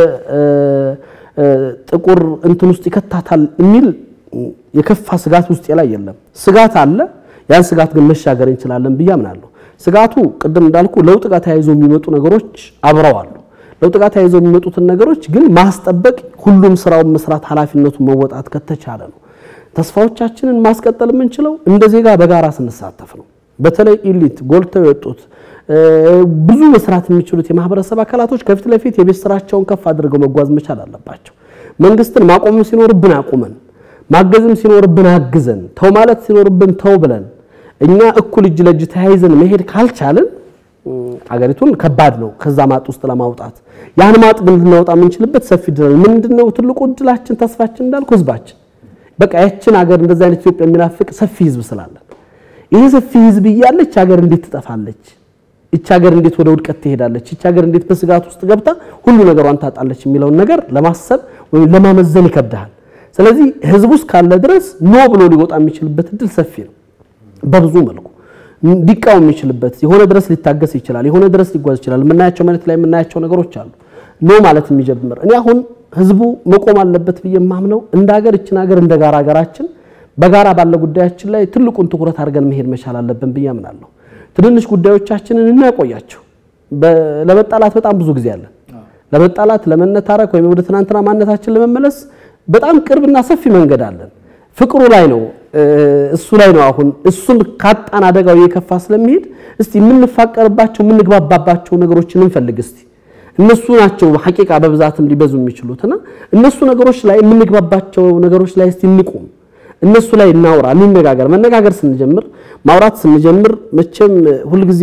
ጥቁር እንትን ውስጥ ይከታታል የሚል የከፋ ስጋት ውስጥ ላይ የለም። ስጋት አለ። ያን ስጋት ግን መሻገር እንችላለን ብዬ አምናለሁ። ስጋቱ ቅድም እንዳልኩ ለውጥ ጋር ተያይዞ የሚመጡ ነገሮች አብረው አሉ። ለውጥ ጋር ተያይዞ የሚመጡትን ነገሮች ግን ማስጠበቅ፣ ሁሉም ስራውን መስራት፣ ኃላፊነቱን መወጣት ከተቻለ ነው። ተስፋዎቻችንን ማስቀጠል የምንችለው እንደ ዜጋ በጋራ ስንሳተፍ ነው። በተለይ ኢሊት ጎልተው የወጡት ብዙ መስራት የሚችሉት የማህበረሰብ አካላቶች ከፊት ለፊት የቤት ስራቸውን ከፍ አድርገው መጓዝ መቻል አለባቸው። መንግስትን ማቆም ሲኖርብን አቁመን፣ ማገዝም ሲኖርብን አግዘን፣ ተው ማለት ሲኖርብን ተው ብለን እኛ እኩል እጅ ለእጅ ተያይዘን መሄድ ካልቻልን አገሪቱን ከባድ ነው ከዛ ማጥ ውስጥ ለማውጣት። ያን ማጥ ግን ልናወጣ የምንችልበት ሰፊ ድል ምንድነው? ትልቁ እድላችን ተስፋችን እንዳልኩ ህዝባችን በቃ ያችን ሀገር እንደዛ አይነት ኢትዮጵያ የሚናፍቅ ሰፊ ህዝብ ስላለን ይህ ሰፊ ህዝብ እያለች ሀገር እንዴት ትጠፋለች? ይች ሀገር እንዴት ወደ ውድቀት ትሄዳለች? ይች ሀገር እንዴት በስጋት ውስጥ ገብታ ሁሉ ነገሯን ታጣለች? የሚለውን ነገር ለማሰብ ወይም ለማመዘን ይከብዳል። ስለዚህ ህዝቡ እስካለ ድረስ ኖ ብሎ ሊወጣ የሚችልበት እድል ሰፊ ነው። በብዙ መልኩ ሊቃወም የሚችልበት የሆነ ድረስ ሊታገስ ይችላል። የሆነ ድረስ ሊጓዝ ይችላል። የምናያቸው መሬት ላይ የምናያቸው ነገሮች አሉ። ኖ ማለት የሚጀምር እኔ አሁን ህዝቡ መቆም አለበት ብዬ የማምነው እንደ ሀገር እችን ሀገር እንደ ጋራ ሀገራችን በጋራ ባለ ጉዳያችን ላይ ትልቁን ትኩረት አድርገን መሄድ መቻል አለብን ብዬ አምናለሁ። ትንንሽ ጉዳዮቻችንን እናቆያቸው። ለመጣላት በጣም ብዙ ጊዜ አለን። ለመጣላት ለመነታረክ፣ ወይም ወደ ትናንትና ማንነታችን ለመመለስ በጣም ቅርብና ሰፊ መንገድ አለን። ፍቅሩ ላይ ነው እሱ ላይ ነው። አሁን እሱን ካጣን አደጋው የከፋ ስለሚሄድ እስቲ የምንፋቀርባቸው የምንግባባባቸው ነገሮችን እንፈልግ እስቲ እነሱ ናቸው ሐቂቃ በብዛትም ሊበዙ የሚችሉትና እነሱ ነገሮች ላይ የምንግባባቸው ነገሮች ላይ እስቲ እንቁም። እነሱ ላይ እናውራ፣ እንነጋገር። መነጋገር ስንጀምር ማውራት ስንጀምር መቼም ሁልጊዜ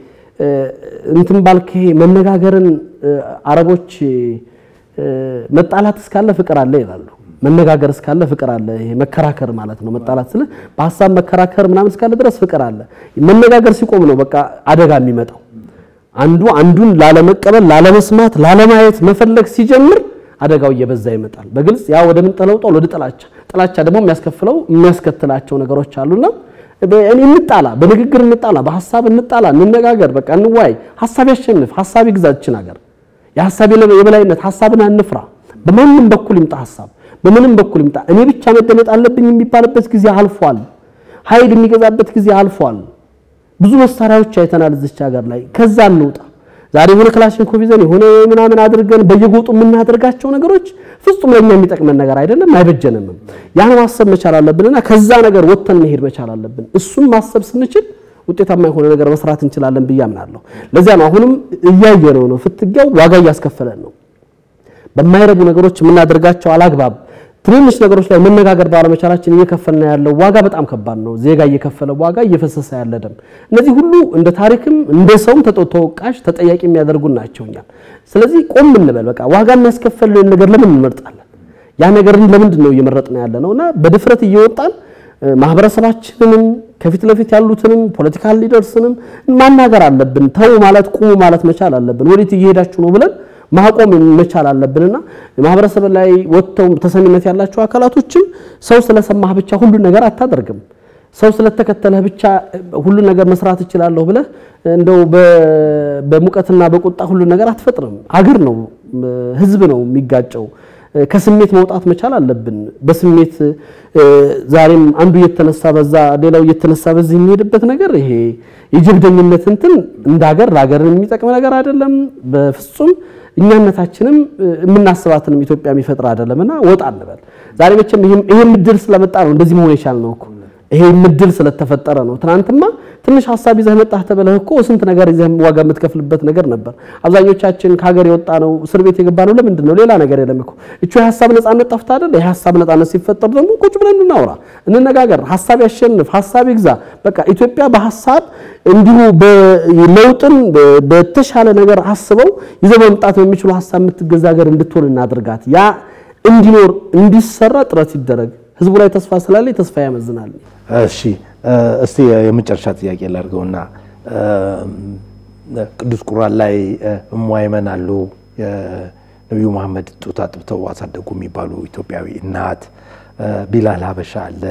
እንትን ባልክ መነጋገርን አረቦች መጣላት እስካለ ፍቅር አለ ይላሉ። መነጋገር እስካለ ፍቅር አለ። ይሄ መከራከር ማለት ነው። መጣላት ስለ በሀሳብ መከራከር ምናምን እስካለ ድረስ ፍቅር አለ። መነጋገር ሲቆም ነው በቃ አደጋ የሚመጣው። አንዱ አንዱን ላለመቀበል፣ ላለመስማት፣ ላለማየት መፈለግ ሲጀምር አደጋው እየበዛ ይመጣል። በግልጽ ያ ወደ ምን ተለውጧል? ወደ ጥላቻ። ጥላቻ ደግሞ የሚያስከፍለው የሚያስከትላቸው ነገሮች አሉና እኔ እንጣላ፣ በንግግር እንጣላ፣ በሀሳብ እንጣላ፣ እንነጋገር፣ በቃ እንዋይ፣ ሀሳብ ያሸንፍ፣ ሀሳብ ይግዛችን ሀገር የሀሳብ የበላይነት ሀሳብን አንፍራ። በማንም በኩል ይምጣ ሀሳብ በምንም በኩል ይምጣ እኔ ብቻ መደመጥ አለብኝ የሚባልበት ጊዜ አልፏል። ኃይል የሚገዛበት ጊዜ አልፏል። ብዙ መሳሪያዎች አይተናል እዚች ሀገር ላይ። ከዛ እንውጣ። ዛሬ የሆነ ክላሽንኮቭ ይዘን የሆነ ምናምን አድርገን በየጎጡ የምናደርጋቸው ነገሮች ፍጹም ለኛ የሚጠቅመን ነገር አይደለም፣ አይበጀንም። ያን ማሰብ መቻል አለብንና ከዛ ነገር ወጥተን መሄድ መቻል አለብን። እሱም ማሰብ ስንችል ውጤታማ የሆነ ነገር መስራት እንችላለን ብዬ አምናለሁ። ለዚያ ነው አሁንም እያየነው ነው። ፍትጊያው ዋጋ እያስከፈለን ነው። በማይረቡ ነገሮች የምናደርጋቸው አላግባብ ትንንሽ ነገሮች ላይ መነጋገር ባለመቻላችን እየከፈልን ያለው ዋጋ በጣም ከባድ ነው። ዜጋ እየከፈለ ዋጋ እየፈሰሰ ያለ ደም፣ እነዚህ ሁሉ እንደ ታሪክም እንደ ሰውም ተወቃሽ ተጠያቂ የሚያደርጉን ናቸው እኛን። ስለዚህ ቆም እንበል። በቃ ዋጋ የሚያስከፍልን ነገር ለምን እንመርጣለን? ያ ነገርን ለምንድን ነው እየመረጥን ያለ ነው? እና በድፍረት እየወጣን ማህበረሰባችንንም ከፊት ለፊት ያሉትንም ፖለቲካል ሊደርስንም ማናገር አለብን። ተው ማለት ቁሙ ማለት መቻል አለብን። ወዴት እየሄዳችሁ ነው ብለን ማቆም መቻል አለብንና ማህበረሰብ ላይ ወጥተው ተሰሚነት ያላቸው አካላቶችም ሰው ስለሰማህ ብቻ ሁሉን ነገር አታደርግም። ሰው ስለተከተለህ ብቻ ሁሉን ነገር መስራት እችላለሁ ብለህ እንደው በሙቀትና በቁጣ ሁሉን ነገር አትፈጥርም። አገር ነው፣ ህዝብ ነው የሚጋጨው። ከስሜት መውጣት መቻል አለብን። በስሜት ዛሬም አንዱ እየተነሳ በዛ ሌላው እየተነሳ በዚህ የሚሄድበት ነገር ይሄ የጀብደኝነት እንትን እንደ ሀገር ለሀገር የሚጠቅም ነገር አይደለም በፍጹም እኛነታችንም የምናስባትንም ኢትዮጵያ የሚፈጥር አይደለምና ወጣ እንበል። ዛሬ መቼም ይሄ ምድል ስለመጣ ነው እንደዚህ መሆን የቻልነው እኮ ይሄ ምድል ስለተፈጠረ ነው። ትናንትማ ትንሽ ሀሳብ ይዘህ መጣህ ተብለህ እኮ ስንት ነገር ይዘህ ዋጋ የምትከፍልበት ነገር ነበር። አብዛኞቻችን ከሀገር የወጣ ነው እስር ቤት የገባ ነው ለምንድን ነው? ሌላ ነገር የለም እኮ እቹ የሀሳብ ነጻነት ጠፍታ አይደል? የሀሳብ ነጻነት ሲፈጠር ደግሞ ቁጭ ብለን እናውራ፣ እንነጋገር፣ ሀሳብ ያሸንፍ፣ ሀሳብ ይግዛ። በቃ ኢትዮጵያ በሀሳብ እንዲሁ ለውጥን በተሻለ ነገር አስበው ይዘው መምጣት በሚችሉ ሀሳብ የምትገዛ ሀገር እንድትሆን እናድርጋት። ያ እንዲኖር እንዲሰራ ጥረት ይደረግ። ህዝቡ ላይ ተስፋ ስላለ ተስፋ ያመዝናል። እሺ እስቲ የመጨረሻ ጥያቄ ላድርገውና ቅዱስ ቁርአን ላይ እሟይመን አሉ ነቢዩ መሐመድ ጡት አጥብተው አሳደጉ የሚባሉ ኢትዮጵያዊ እናት፣ ቢላል ሀበሻ አለ፣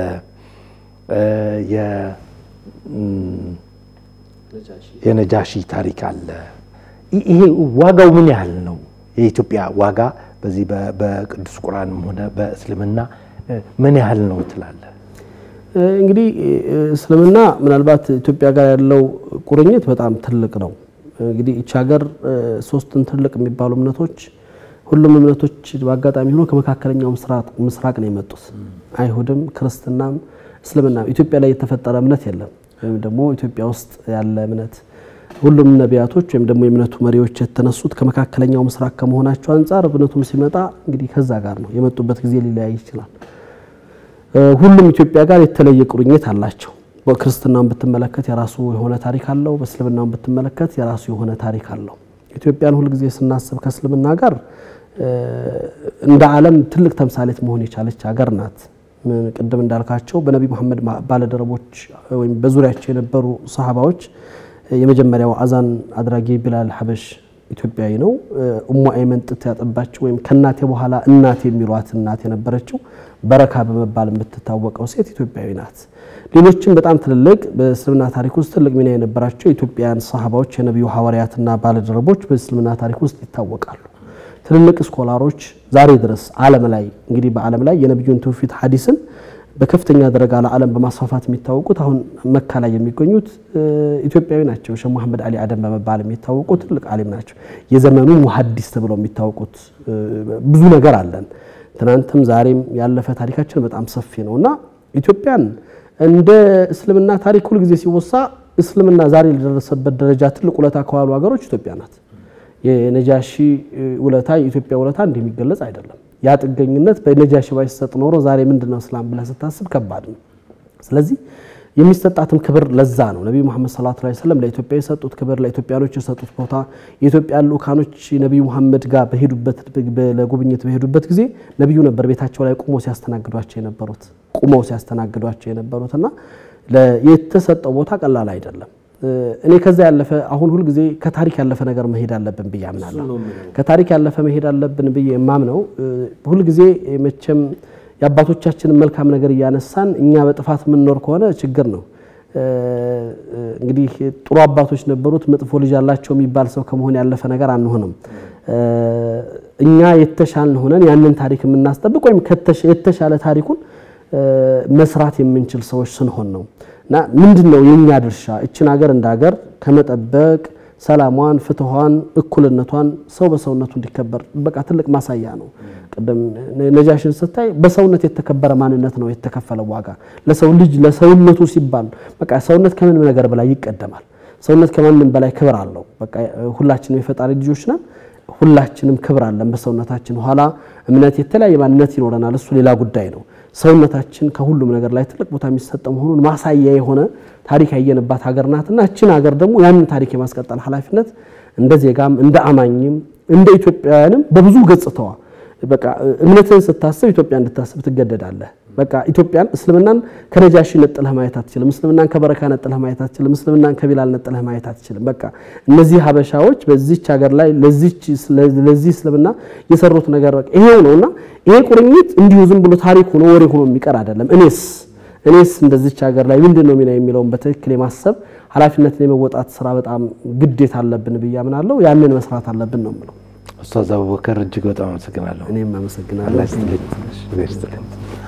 የነጃሺ ታሪክ አለ። ይሄ ዋጋው ምን ያህል ነው? የኢትዮጵያ ዋጋ በዚህ በቅዱስ ቁርአንም ሆነ በእስልምና ምን ያህል ነው ትላለህ? እንግዲህ እስልምና ምናልባት ኢትዮጵያ ጋር ያለው ቁርኝት በጣም ትልቅ ነው። እንግዲህ ይቺ ሀገር ሶስትን ትልቅ የሚባሉ እምነቶች ሁሉም እምነቶች በአጋጣሚ ሆኖ ከመካከለኛው ምስራቅ ነው የመጡት። አይሁድም፣ ክርስትናም፣ እስልምናም ኢትዮጵያ ላይ የተፈጠረ እምነት የለም። ወይም ደግሞ ኢትዮጵያ ውስጥ ያለ እምነት ሁሉም ነቢያቶች ወይም ደግሞ የእምነቱ መሪዎች የተነሱት ከመካከለኛው ምስራቅ ከመሆናቸው አንጻር እምነቱም ሲመጣ እንግዲህ ከዛ ጋር ነው የመጡበት ጊዜ ሊለያይ ይችላል። ሁሉም ኢትዮጵያ ጋር የተለየ ቁርኝት አላቸው። በክርስትናውን ብትመለከት የራሱ የሆነ ታሪክ አለው። በእስልምናውን ብትመለከት የራሱ የሆነ ታሪክ አለው። ኢትዮጵያን ሁልጊዜ ስናስብ ከእስልምና ጋር እንደ ዓለም ትልቅ ተምሳሌት መሆን የቻለች ሀገር ናት። ቅድም እንዳልካቸው በነቢይ መሐመድ ባለደረቦች ወይም በዙሪያቸው የነበሩ ሰሃባዎች የመጀመሪያው አዛን አድራጊ ቢላል ሀበሽ ኢትዮጵያዊ ነው። እሙ አይመን ጡት ያጠባችው ወይም ከእናቴ በኋላ እናት የሚሏት እናት የነበረችው በረካ በመባል የምትታወቀው ሴት ኢትዮጵያዊ ናት። ሌሎችም በጣም ትልልቅ በእስልምና ታሪክ ውስጥ ትልቅ ሚና የነበራቸው የኢትዮጵያውያን ሰሃባዎች የነቢዩ ሐዋርያትና ባለደረቦች በእስልምና ታሪክ ውስጥ ይታወቃሉ። ትልልቅ ስኮላሮች ዛሬ ድረስ ዓለም ላይ እንግዲህ በዓለም ላይ የነቢዩን ትውፊት ሐዲስን በከፍተኛ ደረጃ ለዓለም በማስፋፋት የሚታወቁት አሁን መካ ላይ የሚገኙት ኢትዮጵያዊ ናቸው። ሼህ መሐመድ አሊ አደም በመባል የሚታወቁ ትልቅ ዓሊም ናቸው። የዘመኑ ሙሐዲስ ተብለው የሚታወቁት ብዙ ነገር አለን። ትናንትም ዛሬም ያለፈ ታሪካችን በጣም ሰፊ ነው እና ኢትዮጵያን እንደ እስልምና ታሪክ ሁል ጊዜ ሲወሳ እስልምና ዛሬ ለደረሰበት ደረጃ ትልቅ ውለታ ከዋሉ ሀገሮች ኢትዮጵያ ናት። የነጃሺ ውለታ የኢትዮጵያ ውለታ እንዲህ የሚገለጽ አይደለም። ያ ጥገኝነት በነጃሺ ባይሰጥ ኖሮ ዛሬ ምንድን ነው እስላም ብለህ ስታስብ ከባድ ነው። ስለዚህ የሚሰጣትም ክብር ለዛ ነው። ነቢዩ መሐመድ ሰለላሁ ዐለይሂ ወሰለም ለኢትዮጵያ የሰጡት ክብር፣ ለኢትዮጵያኖች የሰጡት ቦታ የኢትዮጵያ ልኡካኖች ነቢዩ መሐመድ ጋር በሄዱበት ለጉብኝት በሄዱበት ጊዜ ነቢዩ ነበር ቤታቸው ላይ ቁመው ሲያስተናግዷቸው የነበሩት ቁመው ሲያስተናግዷቸው የነበሩት እና የተሰጠው ቦታ ቀላል አይደለም። እኔ ከዛ ያለፈ አሁን ሁልጊዜ ከታሪክ ያለፈ ነገር መሄድ አለብን ብዬ አምናለሁ። ከታሪክ ያለፈ መሄድ አለብን ብዬ የማምነው ሁልጊዜ መቼም የአባቶቻችንን መልካም ነገር እያነሳን እኛ በጥፋት የምንኖር ከሆነ ችግር ነው። እንግዲህ ጥሩ አባቶች ነበሩት መጥፎ ልጅ አላቸው የሚባል ሰው ከመሆን ያለፈ ነገር አንሆንም። እኛ የተሻልን ሆነን ያንን ታሪክ የምናስጠብቅ ወይም የተሻለ ታሪኩን መስራት የምንችል ሰዎች ስንሆን ነው። እና ምንድን ነው የእኛ ድርሻ እችን ሀገር እንደ ሀገር ከመጠበቅ ሰላሟን፣ ፍትኋን፣ እኩልነቷን ሰው በሰውነቱ እንዲከበር በቃ ትልቅ ማሳያ ነው። ቅድም ነጃሽን ስታይ በሰውነት የተከበረ ማንነት ነው የተከፈለ ዋጋ ለሰው ልጅ ለሰውነቱ ሲባል በቃ ሰውነት ከምንም ነገር በላይ ይቀደማል። ሰውነት ከማንም በላይ ክብር አለው። በቃ ሁላችንም የፈጣሪ ልጆች ነን። ሁላችንም ክብር አለን በሰውነታችን። ኋላ እምነት የተለያየ ማንነት ይኖረናል። እሱ ሌላ ጉዳይ ነው። ሰውነታችን ከሁሉም ነገር ላይ ትልቅ ቦታ የሚሰጠው መሆኑን ማሳያ የሆነ ታሪክ ያየንባት ሀገር ናትና እችን ሀገር ደግሞ ያንን ታሪክ የማስቀጠል ኃላፊነት እንደ ዜጋም እንደ አማኝም እንደ ኢትዮጵያውያንም በብዙ ገጽታዋ በቃ እምነትን ስታስብ ኢትዮጵያ እንድታስብ ትገደዳለህ። በቃ ኢትዮጵያን እስልምናን ከነጃሺ ነጥለህ ማየት አትችልም። እስልምናን ከበረካ ነጥለህ ማየት አትችልም። እስልምናን ከቢላል ነጥለህ ማየት አትችልም። በቃ እነዚህ ሀበሻዎች በዚች ሀገር ላይ ለዚህ እስልምና የሰሩት ነገር በቃ ይሄው ነውና ይሄ ቁርኝት እንዲሁ ዝም ብሎ ታሪክ ሆኖ ወሬ ሆኖ የሚቀር አይደለም። እኔስ እኔስ እንደዚች ሀገር ላይ ምንድን ነው ሚና የሚለውን በትክክል የማሰብ ኃላፊነትን የመወጣት ስራ በጣም ግዴታ አለብን ብዬ አምናለሁ። ያንን መስራት አለብን ነው የምለው። ኡስታዝ አቡበከር እጅግ በጣም አመሰግናለሁ። እኔም አመሰግናለሁ። አላህ ይስጥልኝ።